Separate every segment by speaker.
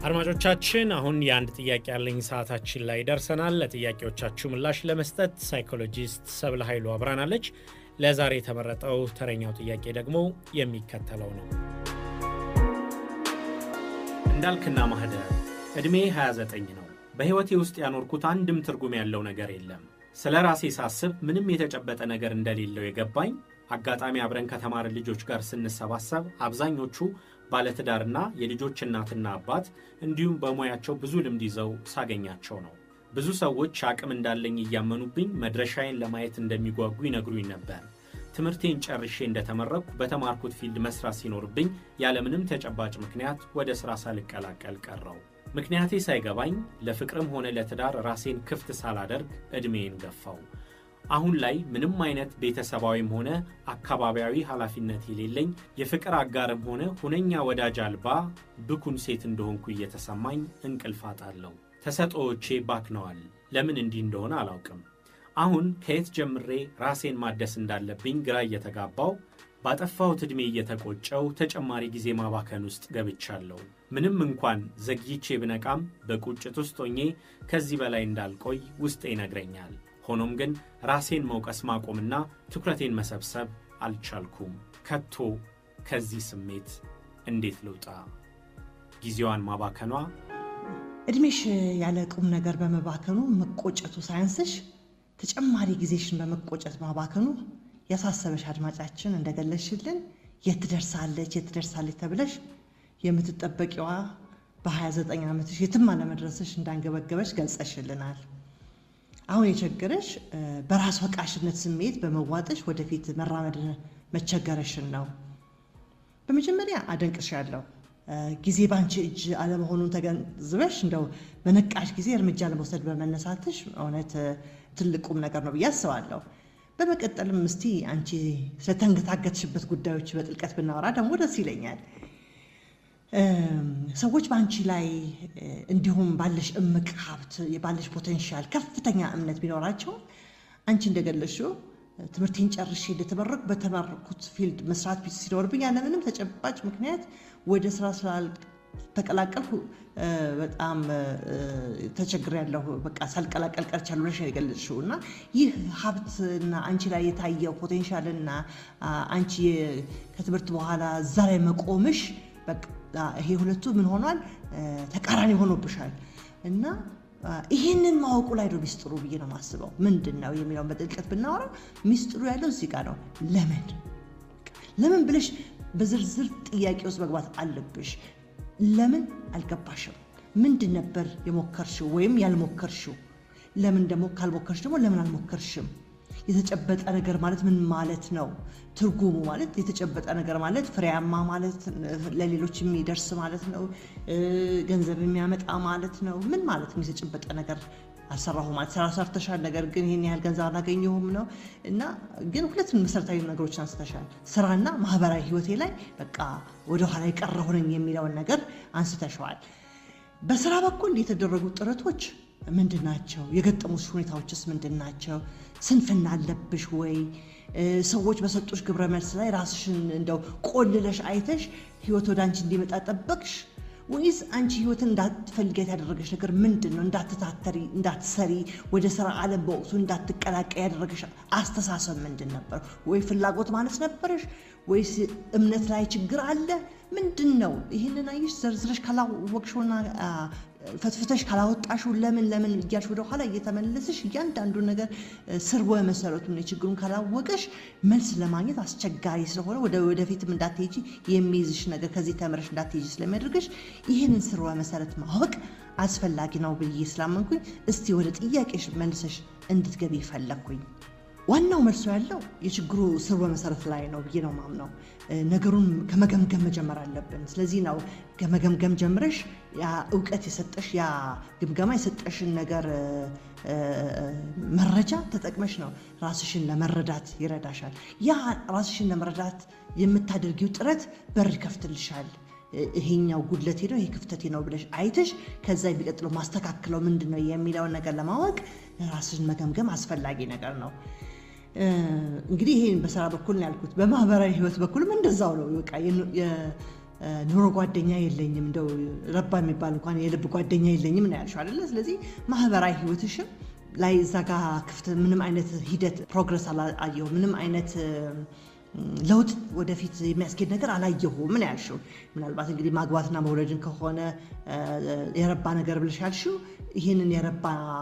Speaker 1: አድማጮቻችን አሁን የአንድ ጥያቄ ያለኝ ሰዓታችን ላይ ደርሰናል። ለጥያቄዎቻችሁ ምላሽ ለመስጠት ሳይኮሎጂስት ሰብለ ኃይሉ አብራናለች። ለዛሬ የተመረጠው ተረኛው ጥያቄ ደግሞ የሚከተለው ነው። እንዳልክና ማህደር ዕድሜ 29 ነው። በሕይወቴ ውስጥ ያኖርኩት አንድም ትርጉም ያለው ነገር የለም። ስለ ራሴ ሳስብ ምንም የተጨበጠ ነገር እንደሌለው የገባኝ አጋጣሚ አብረን ከተማርን ልጆች ጋር ስንሰባሰብ አብዛኞቹ ባለትዳርና የልጆች እናትና አባት እንዲሁም በሙያቸው ብዙ ልምድ ይዘው ሳገኛቸው ነው። ብዙ ሰዎች አቅም እንዳለኝ እያመኑብኝ መድረሻዬን ለማየት እንደሚጓጉ ይነግሩኝ ነበር። ትምህርቴን ጨርሼ እንደተመረቅኩ በተማርኩት ፊልድ መስራት ሲኖርብኝ ያለምንም ተጨባጭ ምክንያት ወደ ሥራ ሳልቀላቀል ቀረው። ምክንያቴ ሳይገባኝ ለፍቅርም ሆነ ለትዳር ራሴን ክፍት ሳላደርግ ዕድሜን ገፋው። አሁን ላይ ምንም አይነት ቤተሰባዊም ሆነ አካባቢያዊ ኃላፊነት የሌለኝ የፍቅር አጋርም ሆነ ሁነኛ ወዳጅ አልባ ብኩን ሴት እንደሆንኩ እየተሰማኝ እንቅልፍ አጣለሁ። ተሰጥኦዎቼ ባክነዋል። ለምን እንዲህ እንደሆነ አላውቅም። አሁን ከየት ጀምሬ ራሴን ማደስ እንዳለብኝ ግራ እየተጋባው ባጠፋሁት ዕድሜ እየተቆጨው ተጨማሪ ጊዜ ማባከን ውስጥ ገብቻለሁ። ምንም እንኳን ዘግይቼ ብነቃም በቁጭት ውስጥ ሆኜ ከዚህ በላይ እንዳልቆይ ውስጤ ይነግረኛል። ሆኖም ግን ራሴን መውቀስ ማቆምና ትኩረቴን መሰብሰብ አልቻልኩም። ከቶ ከዚህ ስሜት እንዴት ልውጣ? ጊዜዋን ማባከኗ
Speaker 2: እድሜሽ ያለ ቁም ነገር በመባከኑ መቆጨቱ ሳያንስሽ ተጨማሪ ጊዜሽን በመቆጨት ማባከኑ ያሳሰበሽ አድማጫችን እንደገለሽልን የት ትደርሳለች የት ትደርሳለች ተብለሽ የምትጠበቂዋ በ29 ዓመትሽ የትም አለመድረስሽ እንዳንገበገበሽ ገልጸሽልናል። አሁን የቸገረሽ በራስ ወቃሽነት ስሜት በመዋጥሽ ወደፊት መራመድ መቸገረሽን ነው። በመጀመሪያ አደንቅሻለሁ። ጊዜ ባንቺ እጅ አለመሆኑን ተገንዝበሽ እንደው በነቃሽ ጊዜ እርምጃ ለመውሰድ በመነሳትሽ እውነት ትልቁም ነገር ነው ብዬ አስባለሁ። በመቀጠልም እስቲ አንቺ ስለተንገታገትሽበት ጉዳዮች በጥልቀት ብናወራ ደግሞ ደስ ይለኛል። ሰዎች በአንቺ ላይ እንዲሁም ባለሽ እምቅ ሀብት ባለሽ ፖቴንሻል ከፍተኛ እምነት ቢኖራቸው አንቺ እንደገለሽው ትምህርቴን ጨርሼ እንደተመረቅኩ በተመረቅኩት ፊልድ መስራት ሲኖርብኝ ያለምንም ተጨባጭ ምክንያት ወደ ስራ ስላልተቀላቀልኩ በጣም ተቸግሬያለሁ። በቃ ሳልቀላቀል ቀርቻለሁ ብለሽ ነው የገለጽሽው እና ይህ ሀብትና አንቺ ላይ የታየው ፖቴንሻልና አንቺ ከትምህርት በኋላ እዛ ላይ መቆምሽ ይሄ ሁለቱ ምን ሆኗል? ተቃራኒ ሆኖብሻል እና ይህንን ማወቁ ላይ ነው ሚስጥሩ ብዬ ነው የማስበው። ምንድን ነው የሚለውን በጥልቀት ብናወራው ሚስጥሩ ያለው እዚህ ጋር ነው። ለምን ለምን ብለሽ በዝርዝር ጥያቄ ውስጥ መግባት አለብሽ። ለምን አልገባሽም? ምንድን ነበር የሞከርሽው ወይም ያልሞከርሽው? ለምን ደግሞ ካልሞከርሽ ደግሞ ለምን አልሞከርሽም? የተጨበጠ ነገር ማለት ምን ማለት ነው? ትርጉሙ ማለት የተጨበጠ ነገር ማለት ፍሬያማ ማለት ለሌሎች የሚደርስ ማለት ነው። ገንዘብ የሚያመጣ ማለት ነው። ምን ማለት ነው? የተጨበጠ ነገር አልሰራሁ ማለት ስራ ሰርተሻል፣ ነገር ግን ይህን ያህል ገንዘብ አላገኘሁም ነው እና ግን ሁለቱን መሰረታዊ ነገሮችን አንስተሻል። ስራና ማህበራዊ ህይወቴ ላይ በቃ ወደኋላ የቀረሁ ነኝ የሚለውን ነገር አንስተሸዋል። በስራ በኩል የተደረጉ ጥረቶች ምንድን ናቸው? የገጠሙሽ ሁኔታዎችስ ምንድን ናቸው? ስንፍና አለብሽ ወይ? ሰዎች በሰጡሽ ግብረ መልስ ላይ ራስሽን እንደው ቆልለሽ አይተሽ ህይወት ወደ አንቺ እንዲመጣ ጠበቅሽ ወይስ አንቺ ህይወትን እንዳትፈልጊያት ያደረገሽ ነገር ምንድን ነው? እንዳትታተሪ፣ እንዳትሰሪ፣ ወደ ስራ ዓለም በወቅቱ እንዳትቀላቀይ ያደረገሽ አስተሳሰብ ምንድን ነበር? ወይ ፍላጎት ማለት ነበረሽ? ወይስ እምነት ላይ ችግር አለ? ምንድን ነው? ይህንን አየሽ ዘርዝረሽ ካላወቅሽውና ፈትፍተሽ ካላወጣሽው ለምን ለምን እያልሽ ወደ ኋላ እየተመለስሽ እያንዳንዱ ነገር ስርወ መሰረቱን የችግሩን ካላወቀሽ መልስ ለማግኘት አስቸጋሪ ስለሆነ ወደ ወደፊትም እንዳትሄጂ የሚይዝሽ ነገር ከዚህ ተምረሽ እንዳትሄጂ ስለሚያደርግሽ ይህንን ስርወ መሰረት ማወቅ አስፈላጊ ነው ብዬ ስላመንኩኝ እስቲ ወደ ጥያቄሽ መልሰሽ እንድትገቢ ፈለግኩኝ። ዋናው መልሶ ያለው የችግሩ ስርወ መሰረት ላይ ነው ብዬ ነው ማምነው። ነገሩን ከመገምገም መጀመር አለብን። ስለዚህ ነው ከመገምገም ጀምረሽ ያ እውቀት የሰጠሽ ያ ግምገማ የሰጠሽን ነገር መረጃ ተጠቅመሽ ነው ራስሽን ለመረዳት ይረዳሻል። ያ ራስሽን ለመረዳት የምታደርጊው ጥረት በር ይከፍትልሻል። ይሄኛው ጉድለቴ ነው ይሄ ክፍተቴ ነው ብለሽ አይተሽ ከዛ የሚቀጥለው ማስተካክለው ምንድን ነው የሚለውን ነገር ለማወቅ ራስሽን መገምገም አስፈላጊ ነገር ነው። እንግዲህ ይሄን በስራ በኩል ነው ያልኩት። በማህበራዊ ህይወት በኩልም እንደዛው ነው። በቃ ኑሮ ጓደኛ የለኝም፣ እንደው ረባ የሚባል እንኳን የልብ ጓደኛ የለኝም ነው ያልሽው አይደለ? ስለዚህ ማህበራዊ ህይወትሽም ላይ እዛ ጋ ክፍት ምንም አይነት ሂደት ፕሮግረስ አላየሁ ምንም አይነት ለውጥ ወደፊት የሚያስኬድ ነገር አላየሁም። ምን ያልሽው ምናልባት እንግዲህ ማግባትና መውለድን ከሆነ የረባ ነገር ብለሽ ያልሽው ይህንን የረባ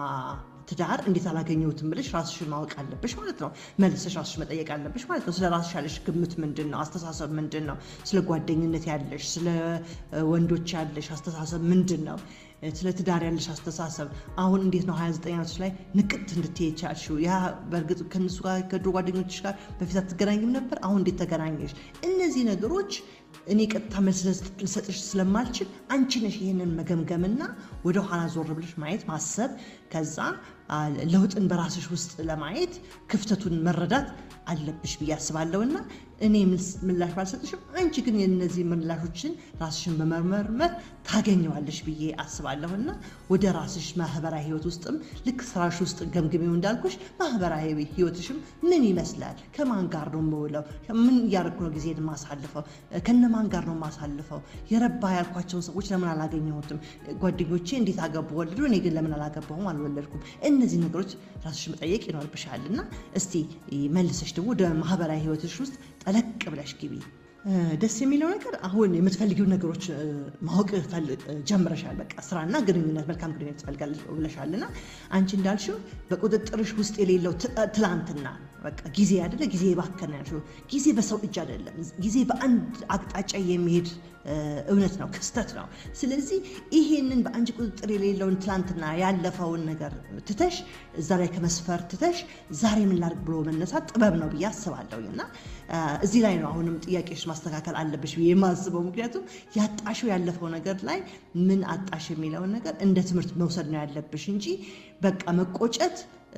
Speaker 2: ትዳር እንዴት አላገኘሁትም ብለሽ ራስሽን ማወቅ አለብሽ ማለት ነው። መልሰሽ ራስሽ መጠየቅ አለብሽ ማለት ነው። ስለ ራስሽ ያለሽ ግምት ምንድን ነው? አስተሳሰብ ምንድን ነው? ስለ ጓደኝነት ያለሽ፣ ስለ ወንዶች ያለሽ አስተሳሰብ ምንድን ነው? ስለ ትዳር ያለሽ አስተሳሰብ አሁን እንዴት ነው 29 ዓመቶች ላይ ንቅት እንድትሄ ቻልሽው? ያ በእርግጥ ከእነሱ ጋር ከድሮ ጓደኞች ጋር በፊት አትገናኝም ነበር? አሁን እንዴት ተገናኘሽ? እነዚህ ነገሮች እኔ ቀጥታ መልስ ልሰጥሽ ስለማልችል አንቺ ነሽ ይህንን መገምገምና ወደ ኋላ ዞር ብለሽ ማየት ማሰብ፣ ከዛ ለውጥን በራስሽ ውስጥ ለማየት ክፍተቱን መረዳት አለብሽ ብዬ አስባለሁና እኔ ምላሽ ባልሰጥሽም አንቺ ግን የነዚህ ምላሾችን ራስሽን በመመርመር ታገኘዋለሽ ብዬ አስባለሁና ወደ ራስሽ ማህበራዊ ህይወት ውስጥም ልክ ስራሽ ውስጥ ገምግሜው እንዳልኩሽ ማህበራዊ ህይወትሽም ምን ይመስላል? ከማን ጋር ነው የምውለው? ምን እያደረኩ ነው ጊዜ የማሳልፈው? ከነማን ጋር ነው የማሳልፈው? የረባ ያልኳቸውን ሰዎች ለምን አላገኘሁትም? ጓደኞቼ እንዴት አገቡ ወለዱ፣ እኔ ግን ለምን አላገባሁም አልወለድኩም? እነዚህ ነገሮች ራስሽ መጠየቅ ይኖርብሻል እና እስቲ መልሰሽ ደግሞ ወደ ማህበራዊ ህይወትሽ ውስጥ ጠለቅ ብለሽ ግቢ። ደስ የሚለው ነገር አሁን የምትፈልጊው ነገሮች ማወቅ ጀምረሻል። በቃ ስራና ግንኙነት፣ መልካም ግንኙነት ትፈልጋለሽ ብለሻል እና አንቺ እንዳልሽው በቁጥጥርሽ ውስጥ የሌለው ትላንትና በቃ ጊዜ አይደለ ጊዜ የባከነ ያልሽው ጊዜ በሰው እጅ አይደለም። ጊዜ በአንድ አቅጣጫ የሚሄድ እውነት ነው፣ ክስተት ነው። ስለዚህ ይሄንን በአንቺ ቁጥጥር የሌለውን ትላንትና ያለፈውን ነገር ትተሽ እዛ ላይ ከመስፈር ትተሽ ዛሬ ምን ላድርግ ብሎ መነሳት ጥበብ ነው ብዬ አስባለሁኝ እና እዚህ ላይ ነው አሁንም ጥያቄዎች ማስተካከል አለብሽ ብዬ የማስበው። ምክንያቱም ያጣሽው ያለፈው ነገር ላይ ምን አጣሽ የሚለውን ነገር እንደ ትምህርት መውሰድ ነው ያለብሽ እንጂ በቃ መቆጨት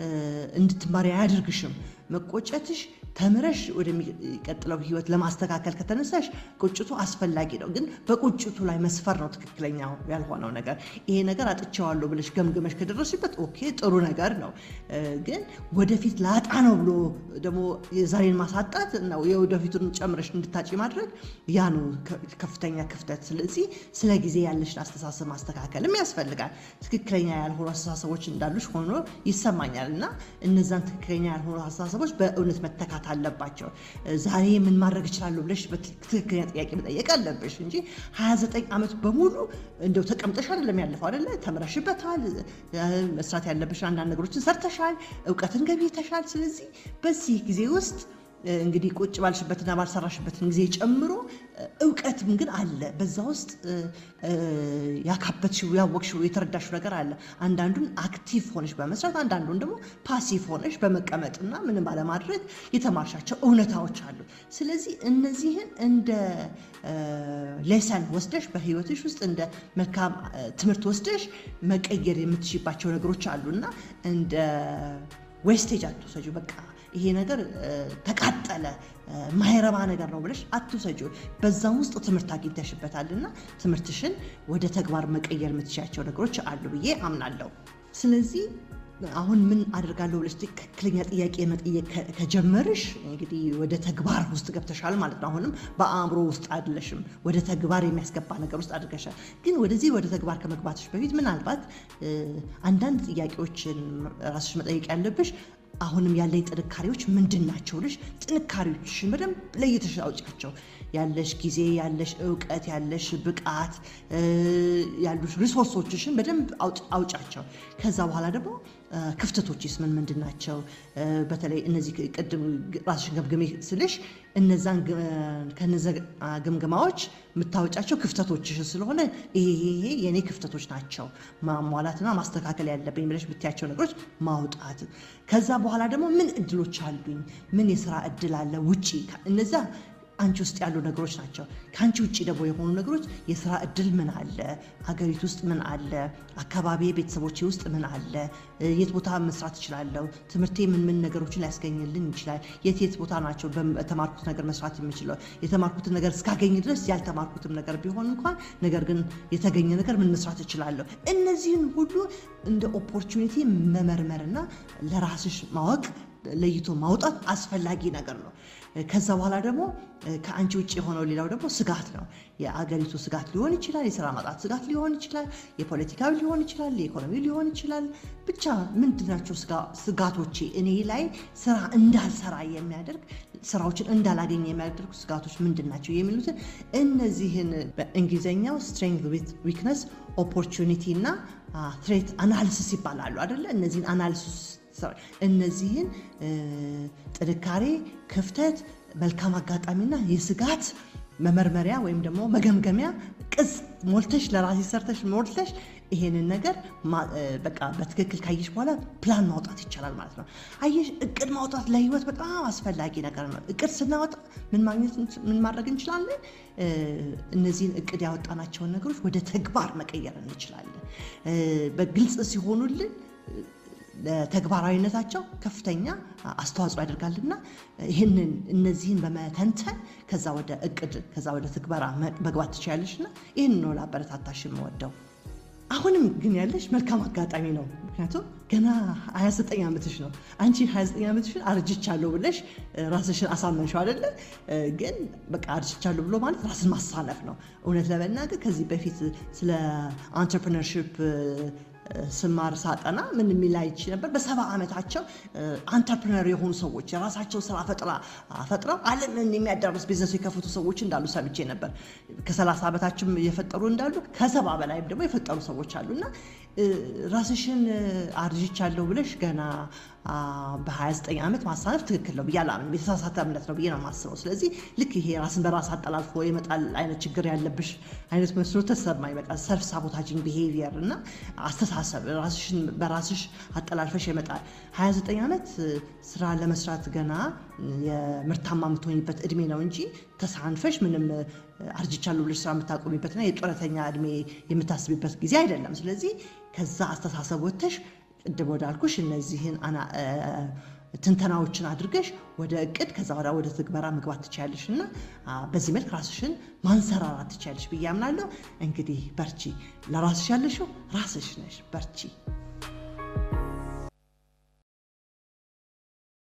Speaker 2: እንድትማሪ አያደርግሽም። መቆጨትሽ ተምረሽ ወደሚቀጥለው ህይወት ለማስተካከል ከተነሳሽ ቁጭቱ አስፈላጊ ነው። ግን በቁጭቱ ላይ መስፈር ነው ትክክለኛው ያልሆነው ነገር። ይሄ ነገር አጥቼዋለሁ ብለሽ ገምግመሽ ከደረስሽበት ኦኬ ጥሩ ነገር ነው። ግን ወደፊት ላጣ ነው ብሎ ደግሞ የዛሬን ማሳጣት ነው የወደፊቱን ጨምረሽ እንድታጪ ማድረግ ያ ነው ከፍተኛ ክፍተት። ስለዚህ ስለ ጊዜ ያለሽን አስተሳሰብ ማስተካከልም ያስፈልጋል። ትክክለኛ ያልሆኑ አስተሳሰቦች እንዳሉሽ ሆኖ ይሰማኛል እና እነዛን ትክክለኛ ያልሆኑ አስተሳሰቦች በእውነት መተካት አለባቸው። ዛሬ ምን ማድረግ እችላለሁ ብለሽ በትክክለኛ ጥያቄ መጠየቅ አለብሽ እንጂ 29 ዓመት በሙሉ እንደው ተቀምጠሽ አይደለም ያለፈው አይደለ? ተምረሽበታል። መስራት ያለብሽ አንዳንድ ነገሮችን ሰርተሻል፣ እውቀትን ገብተሻል። ስለዚህ በዚህ ጊዜ ውስጥ እንግዲህ ቁጭ ባልሽበትና ባልሰራሽበትን ጊዜ ጨምሮ እውቀትም ግን አለ። በዛ ውስጥ ያካበትሽው፣ ያወቅሽው፣ የተረዳሽው ነገር አለ። አንዳንዱን አክቲቭ ሆነሽ በመስራት አንዳንዱን ደግሞ ፓሲቭ ሆነሽ በመቀመጥና ምንም ባለማድረግ የተማርሻቸው እውነታዎች አሉ። ስለዚህ እነዚህን እንደ ሌሰን ወስደሽ በህይወትሽ ውስጥ እንደ መልካም ትምህርት ወስደሽ መቀየር የምትሽባቸው ነገሮች አሉ እና እንደ ዌስቴጅ አትውሰጂው በቃ ይሄ ነገር ተቃጠለ ማይረባ ነገር ነው ብለሽ አትውሰጂ። በዛም ውስጥ ትምህርት አግኝተሽበታል እና ትምህርትሽን ወደ ተግባር መቀየር የምትችያቸው ነገሮች አሉ ብዬ አምናለሁ። ስለዚህ አሁን ምን አደርጋለሁ ብለሽ ትክክለኛ ጥያቄ መጠየቅ ከጀመርሽ እንግዲህ ወደ ተግባር ውስጥ ገብተሻል ማለት ነው። አሁንም በአእምሮ ውስጥ አይደለሽም፣ ወደ ተግባር የሚያስገባ ነገር ውስጥ አድርገሻል። ግን ወደዚህ ወደ ተግባር ከመግባትሽ በፊት ምናልባት አንዳንድ ጥያቄዎችን ራስሽ መጠየቅ ያለብሽ አሁንም ያለኝ ጥንካሬዎች ምንድን ናቸው ልሽ ጥንካሬዎችሽን በደንብ ለይተሽ አውጫቸው። ያለሽ ጊዜ፣ ያለሽ እውቀት፣ ያለሽ ብቃት፣ ያሉሽ ሪሶርሶችሽን በደንብ አውጫቸው። ከዛ በኋላ ደግሞ ክፍተቶችስ ምን ምንድን ናቸው? በተለይ እነዚህ ቅድም ራስሽን ገምግሜ ስልሽ እነዛን ከነዚ ግምገማዎች የምታወጫቸው ክፍተቶችሽ ስለሆነ ይሄ ይሄ የእኔ ክፍተቶች ናቸው ማሟላትና ማስተካከል ያለብኝ ብለሽ ብትያቸው ነገሮች ማውጣት። ከዛ በኋላ ደግሞ ምን እድሎች አሉኝ? ምን የስራ እድል አለ ውጪ እነዛ አንቺ ውስጥ ያሉ ነገሮች ናቸው። ከአንቺ ውጭ ደግሞ የሆኑ ነገሮች የስራ እድል ምን አለ፣ ሀገሪቱ ውስጥ ምን አለ፣ አካባቢ ቤተሰቦቼ ውስጥ ምን አለ፣ የት ቦታ መስራት እችላለሁ፣ ትምህርቴ ምን ምን ነገሮችን ሊያስገኝልኝ ይችላል፣ የት የት ቦታ ናቸው በተማርኩት ነገር መስራት የምችለው፣ የተማርኩትን ነገር እስካገኝ ድረስ ያልተማርኩትም ነገር ቢሆን እንኳን ነገር ግን የተገኘ ነገር ምን መስራት እችላለሁ። እነዚህን ሁሉ እንደ ኦፖርቹኒቲ መመርመርና ለራስሽ ማወቅ ለይቶ ማውጣት አስፈላጊ ነገር ነው። ከዛ በኋላ ደግሞ ከአንቺ ውጭ የሆነው ሌላው ደግሞ ስጋት ነው። የአገሪቱ ስጋት ሊሆን ይችላል፣ የስራ ማጣት ስጋት ሊሆን ይችላል፣ የፖለቲካዊ ሊሆን ይችላል፣ የኢኮኖሚ ሊሆን ይችላል። ብቻ ምንድናቸው ስጋቶቼ እኔ ላይ ስራ እንዳልሰራ የሚያደርግ ስራዎችን እንዳላገኝ የሚያደርጉ ስጋቶች ምንድን ናቸው የሚሉትን እነዚህን በእንግሊዝኛው ስትሬንግዝ ዊክነስ ኦፖርቹኒቲ እና ትሬት አናሊሲስ ይባላሉ አደለ? እነዚህን አናሊሲስ እነዚህን ጥንካሬ፣ ክፍተት፣ መልካም አጋጣሚና የስጋት መመርመሪያ ወይም ደግሞ መገምገሚያ ቅጽ ሞልተሽ ለራሴ ሰርተሽ ሞልተሽ ይሄንን ነገር በቃ በትክክል ካየሽ በኋላ ፕላን ማውጣት ይቻላል ማለት ነው። አየሽ እቅድ ማውጣት ለህይወት በጣም አስፈላጊ ነገር ነው። እቅድ ስናወጣ ምን ማግኘት ምን ማድረግ እንችላለን? እነዚህን እቅድ ያወጣናቸውን ነገሮች ወደ ተግባር መቀየር እንችላለን። በግልጽ ሲሆኑልን ለተግባራዊነታቸው ከፍተኛ አስተዋጽኦ ያደርጋልና ይህንን እነዚህን በመተንተን ከዛ ወደ እቅድ ከዛ ወደ ትግበራ መግባት ትችላለች እና ይህን ነው ለአበረታታሽ የምወደው። አሁንም ግን ያለሽ መልካም አጋጣሚ ነው። ምክንያቱም ገና 29 ዓመትሽ ነው። አንቺ 29 ዓመትሽን አርጅቻለሁ ብለሽ ራስሽን አሳመንሽው አይደለ? ግን በቃ አርጅቻለሁ ብሎ ማለት ራስን ማሳነፍ ነው። እውነት ለመናገር ከዚህ በፊት ስለ አንትርፕርነርሽፕ ስማር ሳጠና ምን የሚል አይቼ ነበር። በሰባ ዓመታቸው አንተርፕረነር የሆኑ ሰዎች የራሳቸው ስራ ፈጥራ ፈጥረው ዓለምን የሚያዳርስ ቢዝነስ የከፈቱ ሰዎች እንዳሉ ሰምቼ ነበር። ከሰላሳ ዓመታችም የፈጠሩ እንዳሉ ከሰባ በላይም ደግሞ የፈጠሩ ሰዎች አሉ እና ራስሽን አርጅቻለሁ ብለሽ ገና በ29 ዓመት ማሳነፍ ትክክል ነው ብዬ አላምንም። የተሳሳተ እምነት ነው ብዬ ነው የማስበው። ስለዚህ ልክ ይሄ ራስን በራስ አጠላልፎ የመጣል አይነት ችግር ያለብሽ አይነት መስሎ ተሰማኝ። በቃ ሰልፍ ሳቦታጂንግ ቢሄቪየር እና አስተሳሰብ ራስሽን በራስሽ አጠላልፈሽ የመጣል 29 ዓመት ስራ ለመስራት ገና የምርታማ የምትሆኝበት እድሜ ነው እንጂ ተሳንፈሽ ምንም አርጅቻለሁ ብለሽ ስራ የምታቆሚበትና የጡረተኛ እድሜ የምታስቢበት ጊዜ አይደለም። ስለዚህ ከዛ አስተሳሰብ ወጥተሽ ቅድም ወዳልኩሽ እነዚህን ትንተናዎችን አድርገሽ ወደ እቅድ ከዛ ወደ ወደ ትግበራ መግባት ትችያለሽ እና በዚህ መልክ ራስሽን ማንሰራራት ትችያለሽ ብዬ አምናለሁ። እንግዲህ በርቺ። ለራስሽ ያለሽው ራስሽ ነሽ። በርቺ።